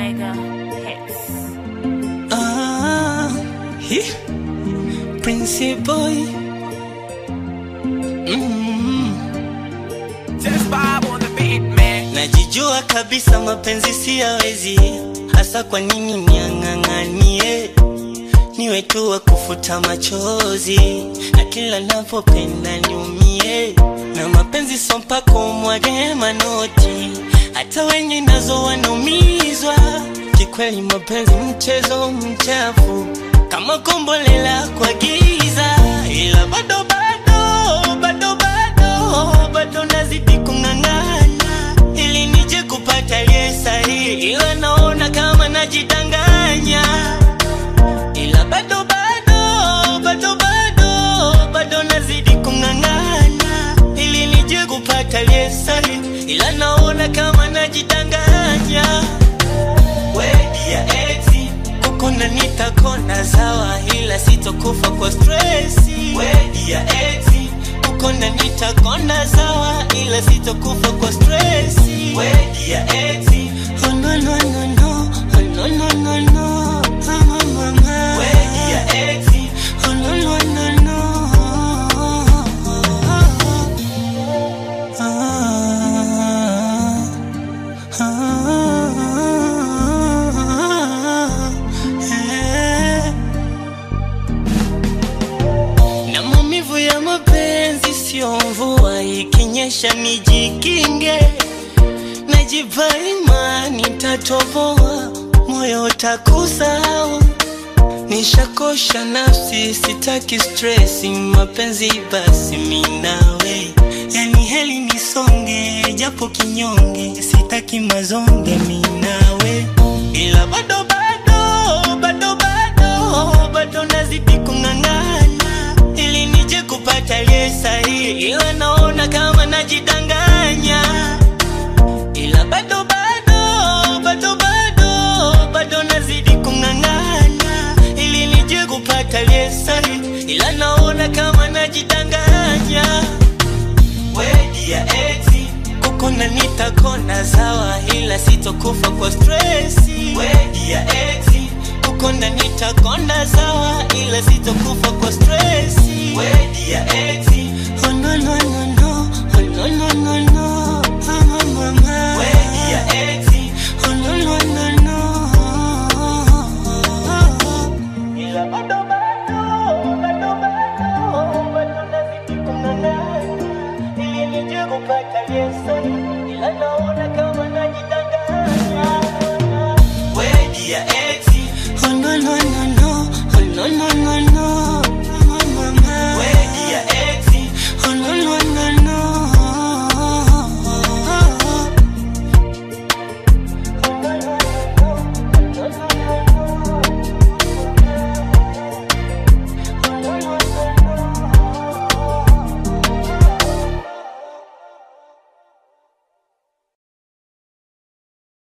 Mega Hits. Ah, hi. Prince Boy. Mm. Just vibe on the beat, man. Najijua kabisa mapenzi siyawezi, hasa kwa nini niang'ang'anie niwe tu wa kufuta machozi, na kila napopenda niumie, na mapenzi so mpaka umwage manoti, hata wenye nazo wanaumizwa. Kikweli mapenzi mchezo mchafu, kama kombolela kwa giza, ila bado bado bado bado bado nazidi kung'ang'ana ili nije kupata aliye sahihi, ila naona kama najidanganya, ila bado bado bado bado bado nazidi kung'ang'ana ili nije kupata aliye sahihi, ila naona kama najidanganya. Wedi ya exi kukona nitakona sawa, ila sitokufa kwa stresi. Wedi ya exi kukona nitakona sawa, ila sitokufa kwa stresi. Wedi ya exi oh no no no no oh no no no no mama mama. Wedi ya exi oh no no no no ah, ah, eh. na maumivu ya mapenzi sio mvua ikinyesha nijikinge najipa imani tatoboa moyo utakusahau nishakosha nafsi sitaki stresi mapenzi basi minawe yani heli nisonge japo kinyonge sitaki mazonge minawe ila bado bado bado bado bado nazidi kung'ang'ana ili nije kupata aliye sahihi ila naona kama najidanganya ila bado bado bado bado bado nazidi kung'ang'ana ili nije kupata aliye sahihi ila naona kama najidanganya wedi ya exi kukona nitakona sawa ila sitokufa kwa stresi wedi ya exi kukona nitakona sawa ila sitokufa kwa stresi wedi ya exi oh no no no no oh no no no no mama mama wedi ya exi